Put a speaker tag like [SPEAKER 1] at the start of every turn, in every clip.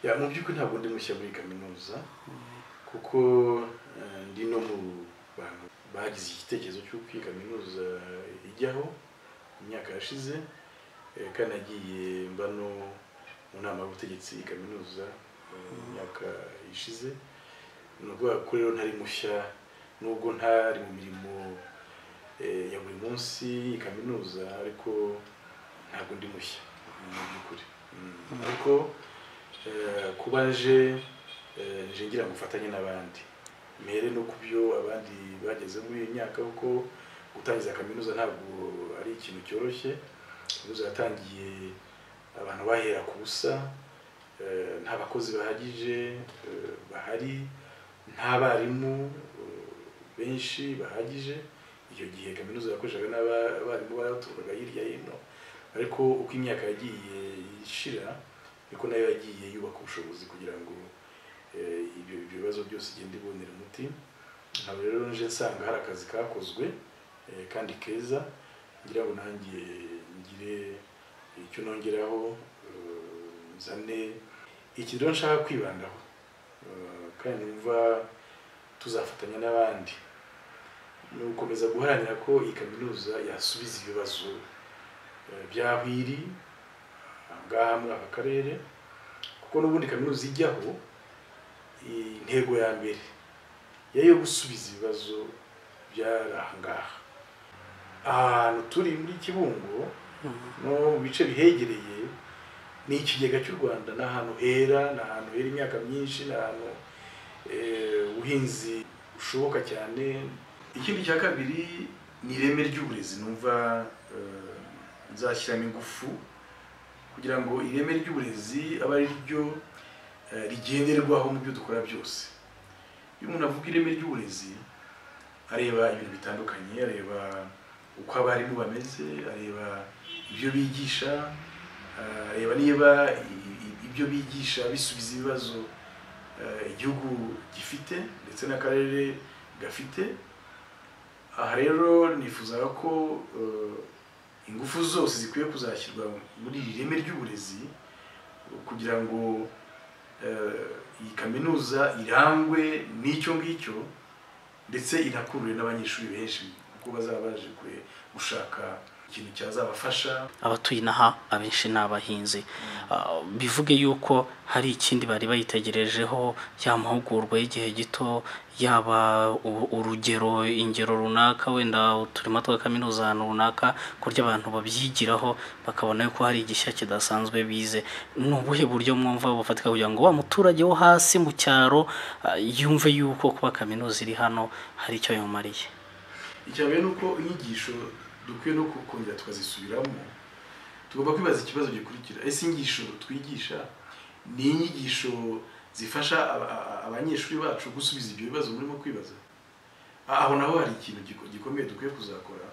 [SPEAKER 1] ya mu by'ukuri ntabwo ndi mushya muri kaminuza kuko eh, ndi no mu bantu bagize igitekerezo cy'uko iyi kaminuza ijyaho mu myaka yashize eh, kandi nagiye mba no mu nama y'ubutegetsi iyi kaminuza eh, mu myaka ishize ni ukuvuga ko rero ntari mushya nubwo ntari mu mirimo eh, ya buri munsi y'iyi kaminuza ariko ntabwo ndi mushya mu by'ukuri Mm. ariko eh, kuba nje eh, nje ngira ngo ufatanye n'abandi mere no ku byo abandi bageze muri iyi myaka kuko gutangiza kaminuza ntabwo ari ikintu cyoroshye kaminuza yatangiye abantu bahera ku busa eh, nta bakozi bahagije eh, bahari ntabarimu benshi bahagije icyo gihe kaminuza yakoreshaga n'aba- abarimu baturukaga hirya hino ariko uko imyaka yagiye ishira niko nayo yagiye yubaka ubushobozi kugira ngo eh, ibyo ibyo bibazo byose igende ibonera umuti nkaba rero nje nsanga hari akazi kakozwe eh, kandi keza ngira ngo nanjye ngire icyo nongeraho eh, nzane iki rero nshaka kwibandaho eh, kandi numva tuzafatanya n'abandi ni ugukomeza guharanira ko iyi kaminuza yasubiza ibibazo eh, by'aho iri aha ngaha muri aka karere kuko n'ubundi kaminuza ijyaho i- intego ya mbere yari iyo gusubiza ibibazo byari aha ngaha ahantu turi muri kibungo no mu bice bihegereye ni ikigega cy'u rwanda ni ahantu hera ni ahantu hera imyaka myinshi ni ahantu eh, ubuhinzi bushoboka cyane ikindi cya kabiri ni ireme ry'uburezi numva eh, nzashyiramo ingufu kugira ngo ireme ry'uburezi abe ari ryo eh, rigenderwaho mu byo dukora byose iyo umuntu avuga ireme ry'uburezi areba ibintu bitandukanye areba uko abarimu bameze areba ibyo bigisha eh, areba niba i- i- ibyo bigisha bisubiza ibibazo eh, igihugu gifite ndetse n'akarere gafite aha rero nifuzaga ko eh, ingufu zose zikwiye kuzashyirwa muri iri reme ry'uburezi kugira ngo eh, iyi kaminuza irangwe n'icyo ngicyo ndetse inakurure n'abanyeshuri benshi kuko bazaba baje kure gushaka ikintu cyazabafasha
[SPEAKER 2] abatuye inaha abenshi ni abahinzi Ah, bivuge yuko hari ikindi bari bayitegerejeho ya mahugurwa y'igihe gito yaba u- urugero ingero runaka wenda uturima twa kaminuza ahantu runaka kurya abantu babyigiraho bakabona yuko hari igishya kidasanzwe bize ni ubuhe buryo mwumva bufatika kugira ngo wa muturage wo hasi mu cyaro ah, yumve yuko kuba kaminuza iri hano hari icyo yamumariye
[SPEAKER 1] icya mbere ni uko inyigisho dukwiye no ku- kongera tukazisubiramo tugomba kwibaza ikibazo gikurikira ese inyigisho twigisha ni inyigisho zifasha aba- aba- abanyeshuri bacu gusubiza ibyo bibazo murimo kwibaza Ah, aho naho hari ikintu giko- gikomeye dukwiye kuzakora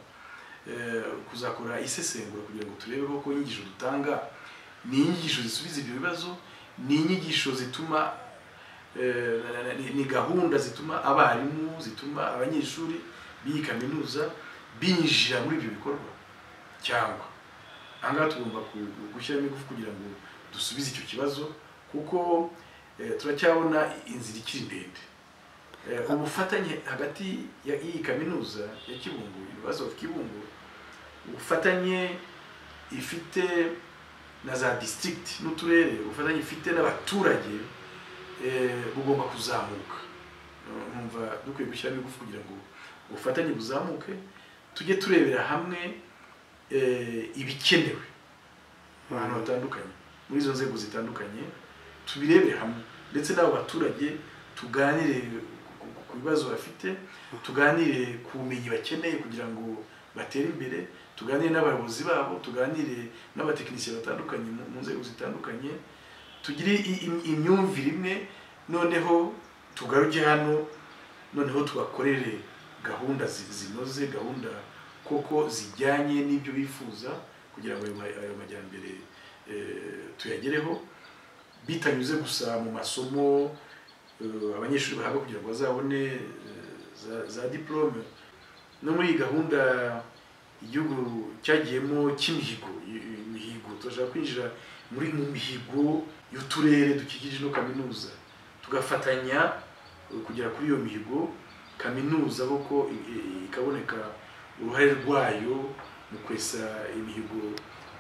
[SPEAKER 1] Eh, kuzakora isesengura kugira ngo turebe koko inyigisho dutanga ni inyigisho zisubiza ibyo bibazo ni inyigisho zituma eh, na- na- ni- ni gahunda zituma abarimu zituma abanyeshuri b'iyi kaminuza binjira muri ibyo bikorwa cyangwa ahangaha tugomba ku- gushyiramo ingufu kugira ngo dusubize icyo kibazo kuko eh, turacyabona inzira ikiri ndende Eh, ubufatanye hagati ya- y'iyi kaminuza ya kibungo ibibazo of kibungo ubufatanye ifite na za district n'uturere ubufatanye ifite n'abaturage eh, bugomba kuzamuka Eh, numva dukwiye gushyiramo ingufu kugira ngo ubufatanye buzamuke tujye turebera hamwe eh, ibikenewe ahantu hatandukanye muri izo nzego zitandukanye tubirebere hamwe ndetse n'abo baturage tuganire ku- ku- ku bibazo bafite tuganire ku bumenyi bakeneye kugira ngo batere imbere tuganire n'abayobozi babo tuganire n'abatekinisiye batandukanye mu mu nzego zitandukanye tugire i- im- imyumvire imwe noneho tugaruke hano noneho tubakorere gahunda zi- zinoze gahunda koko zijyanye n'ibyo bifuza kugira ngo ayo ma- ayo majyambere eh, tuyagereho bitanyuze gusa mu masomo eh, abanyeshuri bahabwa kugira ngo bazabone eh, za- za diplome no muri iyi gahunda igihugu cyagiyemo cy'imihigo i- i- imihigo turashaka kwinjira muri mu mihigo y'uturere dukikije ino kaminuza tugafatanya eh, kugera kuri iyo mihigo kaminuza koko i- i- ikaboneka uruhare rwayo mu kwesa imihigo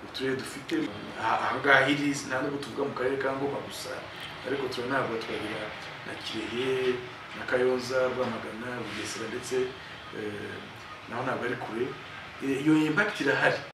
[SPEAKER 1] uturere dufite aha aha ngaha iri nta nubwo tuvuga mu karere ka ngoma gusa ariko turanahabwa twagira na kirehe na kayonza rwamagana bugesera ndetse eh, naho ntabwo ari kure Eh, iyo impact irahari